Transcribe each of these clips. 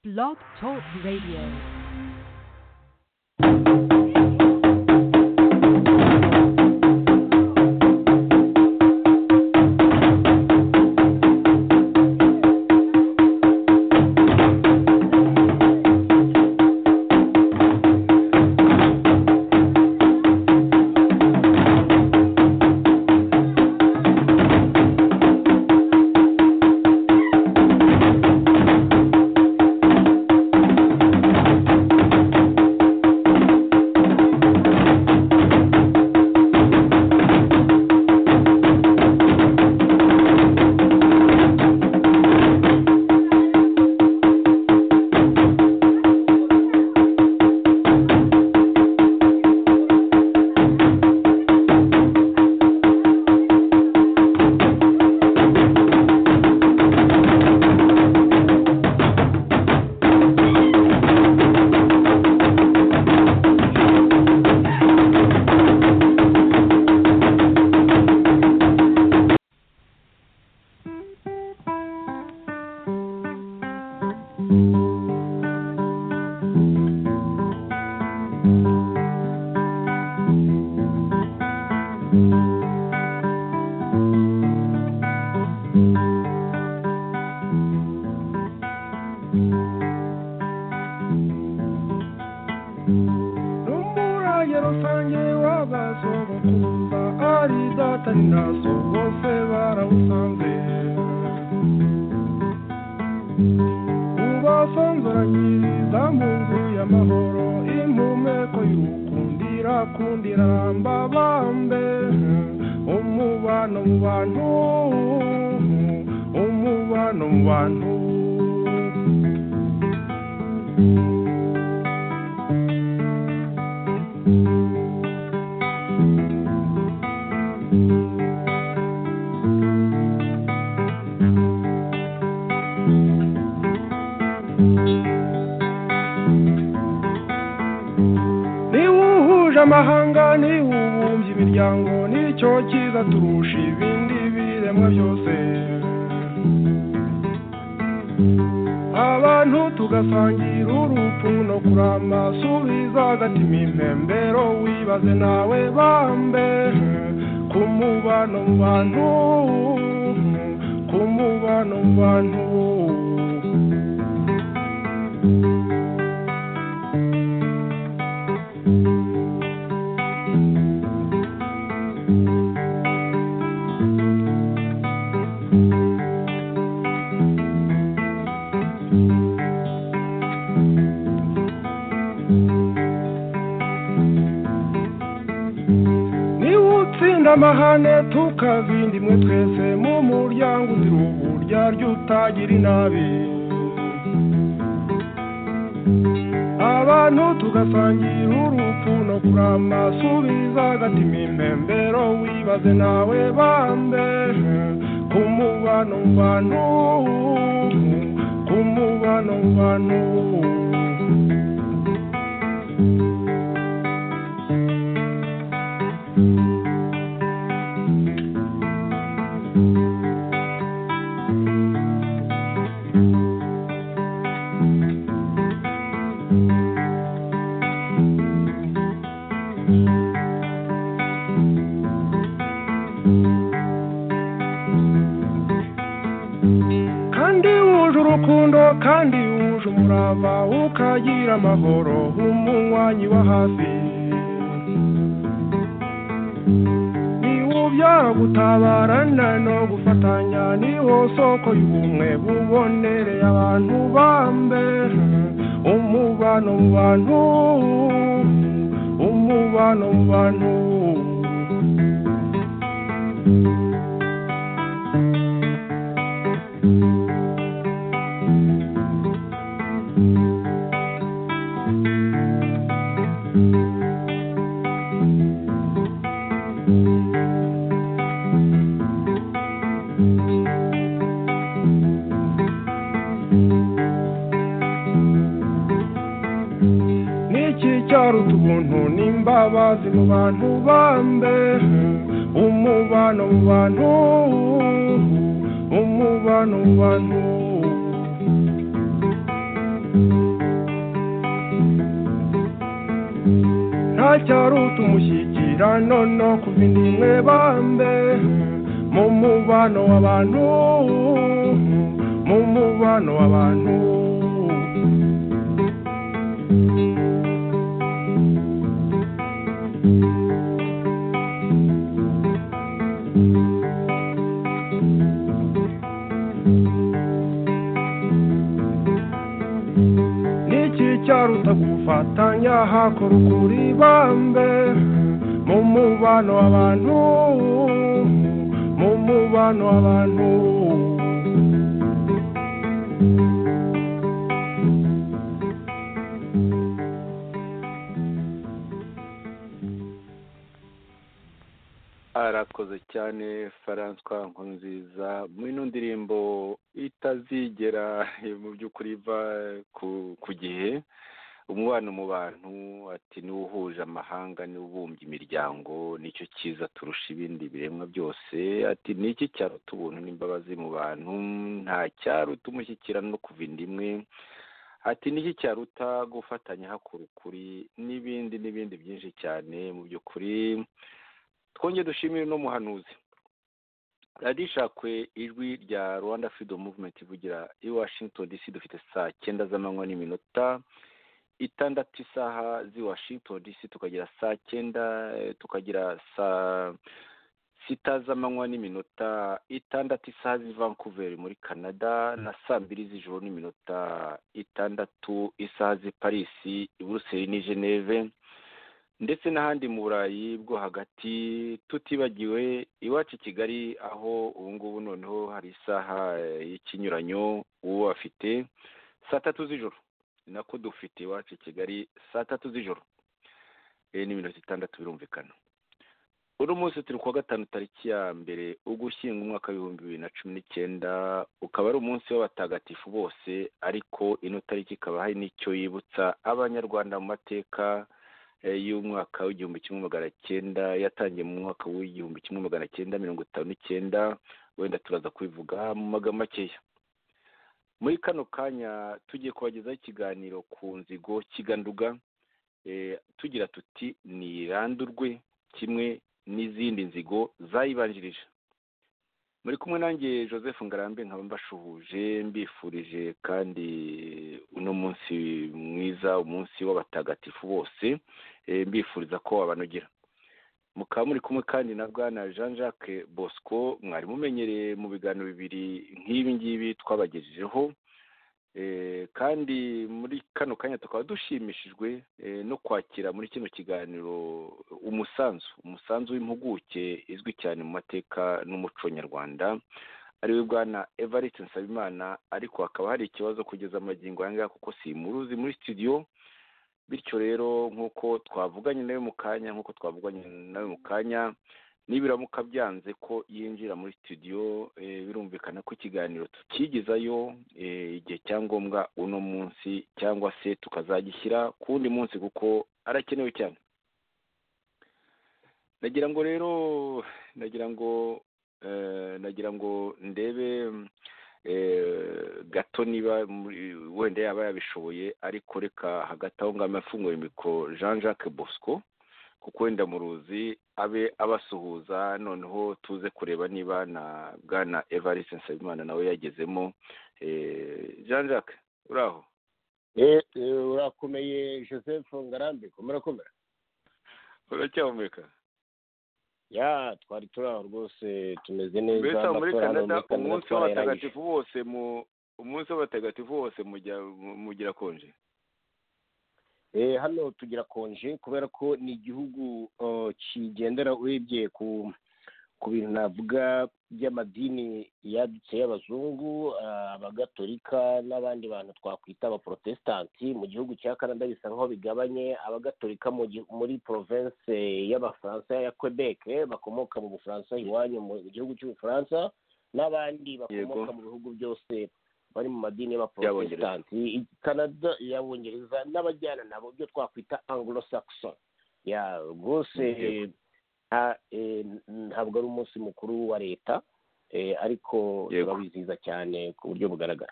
Blog Talk Radio. n'umuraye rusange w'abasogokuruza ari datari naso bose barawusanze ubasonzoragiriza mu nzu y'amahoro impumeko y'ukundira kundira mbabambe umubano mu bantu umubano mu bantu niwuhuje amahanga niwubumbye imiryango nicyo cyiza turusha ibindi biremwa byose abantu tugasangira urupfu no kurama subiza agatima impembero wibaze nawe bambe ku mubano mu bantu ku mubano mu bantu niba utsinda amahane tukazinda imwe twese mu muryango uzira uburyarya utagira inabi abantu tugasangira urupfu no kurama subiza agatima impembero wibaze nawe bambe ku mubano mu bantu ku mubano mu bantu kandi wuje urukundo kandi wuje umurava ukagira amahoro umunywanyi wa hafi niwo byara gutabarana no gufatanya niwo soko y'ubumwe bubonereye abantu bambe umubano mu bantu umubano mu bantu n'iki cyaro ubuntu n'imbabazi mu bantu bambe umubano mu bantu umubano mu bantu cyari utumushyikirano no ku bindi mwebambe mu mubano w'abantu mu mubano w'abantu niki cyaruta gufatanya hakora ukuri bambe mu mubano w'abantu mu mubano w'abantu arakoze cyane François nkunziza mu ino ndirimbo itazigera mu by'ukuri iva ku ku gihe umubano mu bantu ati niwo uhuje amahanga niwo ubumbye imiryango nicyo cyiza turusha ibindi biremwa byose ati niki cyaruta ubuntu n'imbabazi mu bantu nta cyaruta umushyikirano no kuva inda imwe ati niki cyaruta gufatanya hakora ukuri n'ibindi n'ibindi byinshi cyane mu by'ukuri twongere dushimire no muhanuzi radiyo ishakwe ijwi rya rwanda freedom movement ivugira i washington dc dufite saa cyenda z'amanywa n'iminota itandatu isaha z'i washington dc tukagira saa cyenda eh, tukagira saa sita z'amanywa n'iminota itandatu isaha z'i vancouver muri canada na saa mbiri z'ijoro n'iminota itandatu isaha z'i paris i buruseli n'i geneve ndetse n'ahandi mu burayi bwo hagati tutibagiwe iwacu i kigali aho ubu ngubu noneho hari isaha eh, y'ikinyuranyo ubu afite saa tatu z'ijoro ni nako dufite iwacu i kigali saa tatu z'ijoro Eh, ni minota itandatu birumvikana uno munsi turi kuwa gatanu tariki ya mbere ugushyinga umwaka w'ibihumbi bibiri na cumi n'icyenda ukaba ari umunsi w'abatagatifu bose ariko ino tariki ikaba hari n'icyo yibutsa abanyarwanda mu mateka eh, y'umwaka w'igihumbi kimwe magana cyenda yatangiye mu mwaka w'igihumbi kimwe magana cyenda mirongo itanu n'icyenda wenda turaza kubivuga mu magambo makeya muri kano kanya tugiye kubagezaho ikiganiro ku nzigo kiganduga eh, tugira tuti nirandurwe kimwe n'izindi nzigo zayibanjirije muri kumwe nanjye joseph ngarambe nkaba mbashuhuje mbifurije kandi uno munsi mwiza umunsi w'abatagatifu bose eh, mbifuriza ko wabanogera mukaba muri kumwe kandi na bwana jean jacques bosco mwari mumenyereye mu biganiro bibiri nk'ibi ngibi twabagejejeho Eh, kandi muri kano kanya tukaba dushimishijwe eh, no kwakira muri kino kiganiro umusanzu umusanzu w'impuguke izwi cyane mu mateka n'umuco nyarwanda ariwe bwana evariste nsabimana ariko hakaba hari ikibazo kugeza amagingo aya ngaya kuko simuruzi muri studio bityo rero nk'uko twavuganye nawe mu kanya nk'uko twavuganye nawe mu kanya nibiramuka byanze ko yinjira muri studio eh, birumvikana ko ikiganiro tukigezayo eh, igihe cyangombwa uno munsi cyangwa se tukazagishyira ku wundi munsi kuko arakenewe cyane nagira ngo rero nagira ngo eh, nagira ngo ndebe eh, gato niba muri- wenda yaba yabishoboye ariko reka hagati aho ngaho afungure mikoro jean jacques bosco kuko wenda muruzi abe abasuhuza noneho tuze kureba niba na bwana evariste nsabimana nawe yagezemo Eh, jean jacques uraho Eh, eh, urakomeye joseph ngarambe murakomera uracyahumeka ya twari turi aho rwose mbese tumeze neza aho muri amatora hano canada muri Canada umunsi twarayarangije. w'abatagatifu bose mu umunsi w'abatagatifu bose mujya- mu- mugira konje Eh, hano tugira konje kubera ko ni igihugu eh, kigendera urebye ku ku bintu navuga by'amadini yadutse y'abazungu ah, abagatolika n'abandi bantu twakwita abaporotesitanti mu gihugu cya canada bisa nk'aho bigabanye abagatolika mu gi- muri province y'abafaransa ya quebec bakomoka mu bufaransa iwanyu mu gihugu cy'ubufaransa n'abandi bakomoka Yego. mu bihugu byose bari mu madini Y'Abongereza. y'abaporotesitanti I- canada y'abongereza n'abajyana nabo byo twakwita anglo saxon ya rwose Yego. nta- eh, ntabwo ari umunsi mukuru wa leta eh, ariko Yego. turabizihiza cyane ku buryo bugaragara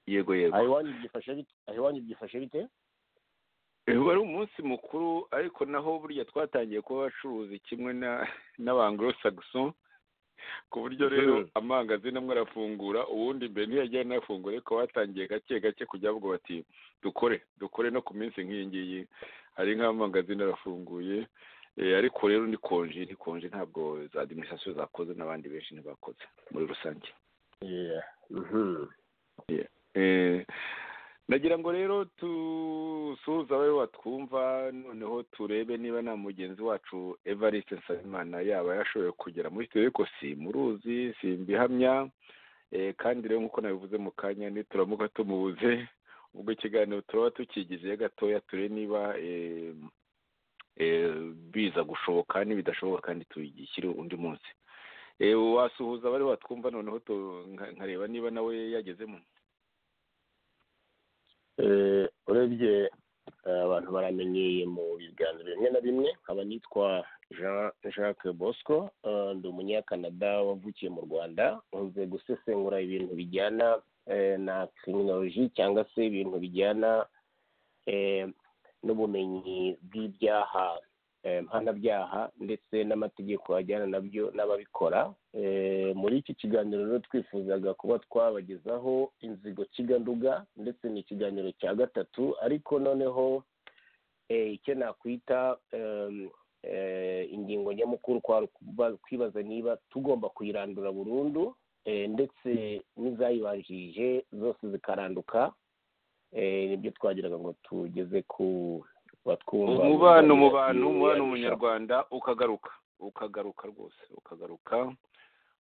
yego yego aho iwanyu byifashe bite aho iwanyu byifashe bite wari umunsi mukuru ariko naho burya twatangiye kuba abacuruzi kimwe n'abangoro sagiso ku buryo rero amangazini amwe arafungura ubundi mbere ntiyajya anafungura ariko batangiye gake gake kujya bavuga bati dukore dukore no ku minsi nk'iyi ngiyi hari nk'amangazini arafunguye Eh, ariko rero ni konje ni konje ntabwo za adiminisitirasiyo zakoze n'abandi benshi ntibakoze muri rusange Yeah. Mhm. Eh, nagira ngo rero dusuhuze abawe batwumva noneho turebe niba nta mugenzi wacu evariste nsabimana yaba yashoboye kugera muri studio ariko simuruzi simbihamya eh, kandi rero nk'uko nabivuze mu kanya nituramuka tumubuze ubwo ikiganiro turaba tukigize gatoya turebe niba eh, eh, biza gushoboka n'ibidashoboka kandi tugishyire undi munsi Eh, wasuhuza abari batwumva noneho tu- nka- nkareba niba nawe yagezemo Eh, urebye eh, abantu baramenyeye mu biganiro bimwe na bimwe nkaba nitwa Jean Jacques Bosco eh, ndi umunyakanada wavukiye mu Rwanda nkunze gusesengura ibintu bijyana eh, na criminology cyangwa se ibintu bijyana eh, n'ubumenyi bw'ibyaha eh, mpanabyaha ndetse n'amategeko ajyana nabyo n'ababikora Eh, muri iki kiganiro rero twifuzaga kuba twabagezaho inzigo kiganduga ndetse ni ikiganiro cya gatatu ariko noneho eh, icyo nakwita em, eh, ingingo nyamukuru kwari ukuba- kwibaza niba tugomba kuyirandura burundu eh, ndetse n'izayibanjirije zose zikaranduka Eh, nibyo twagiraga ngo tugeze ku batwumva umubano mu bantu umubano umunyarwanda ukagaruka ukagaruka rwose ukagaruka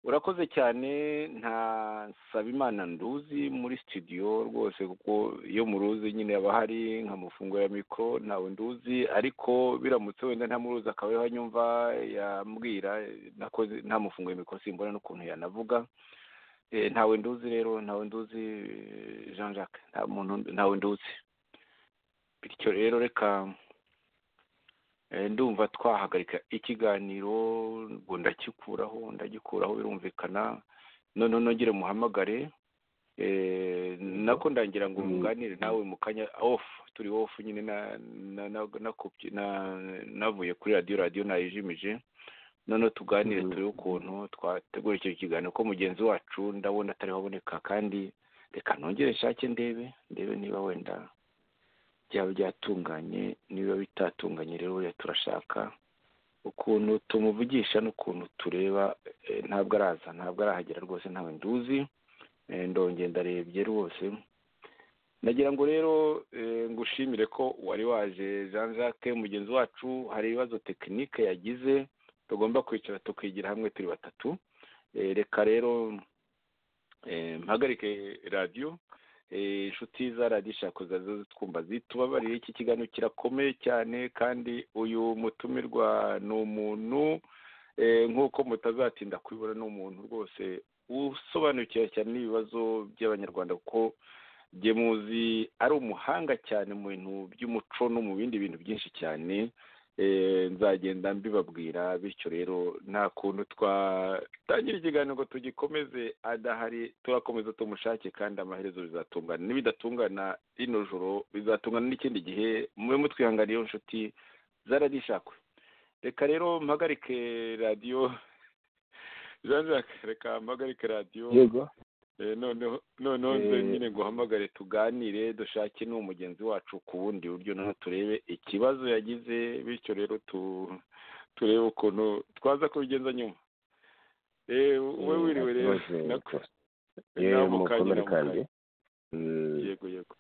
urakoze cyane nta nsabimana nduzi muri studio rwose kuko iyo muruzi nyine haba hari nkamufungurira mikoro ntawe nduzi ariko biramutse wenda ntamuruzi akaba ariho anyumva yambwira nakoze ntamufungurira mikoro simbona n'ukuntu yanavuga Eh, ntawe nduzi rero ntawe nduzi eh, jean jacques nta muntu ntawe nduzi bityo rero reka Eh, ndumva twahagarika ikiganiro ngo ndakikuraho ndagikuraho birumvikana noneho nongere muhamagare eh, nako ndagira ngo Mm. muganire nawe mu kanya off turi off nyine na- na- na- nakopye- na- navuye kuri radiyo radiyo nayijimije noneho tuganire Mhm. turebe ukuntu twategura icyo kiganiro ko mugenzi wacu ndabona atariho aboneka kandi reka nongere nshake ndebe ndebe niba wenda byaba byatunganye niba bitatunganye rero buriya turashaka ukuntu tumuvugisha n'ukuntu tureba eh, ntabwo araza ntabwo arahagera rwose ntawe nduzi Eh, ndongeye ndarebye rwose nagira ngo rero eh, ngushimire ko wari waje jean jacques mugenzi wacu hari ibibazo tekinike yagize tugomba kwicara tukigira hamwe turi batatu Eh, reka rero eh, mpagarike radiyo Eh, inshuti za radiyo ishakuza zo zitwumva zitubabarire iki kiganiro kirakomeye cyane kandi uyu mutumirwa ni umuntu eh, nk'uko mutazatinda kubibona ni umuntu rwose usobanukiwe cyane n'ibibazo by'abanyarwanda kuko bye muzi ari umuhanga cyane mu bintu by'umuco no mu bindi bintu byinshi cyane Eh, nzagenda mbibabwira bityo rero nta kuntu twatangira ikiganiro ngo tugikomeze adahari turakomeza tumushake kandi amaherezo bizatungana n'ibidatungana rino joro bizatungana n'ikindi gihe mube mutwihanganiye inshuti zaradishakwe reka rero mpagarike radiyo jean jacques reka mpagarike radiyo yego Eh, noneho noneho Eh. nze nyine nguhamagare tuganire dushake n'uwo mugenzi wacu ku bundi buryo noneho turebe ikibazo yagize bityo rero tu turebe ukuntu twaza kubigenza nyuma Eh, wowe Eh, wiriwe rero murakoze. nako- yewe nawe mu kanya, mukomere no mu kandi kanya. Mm. yego yego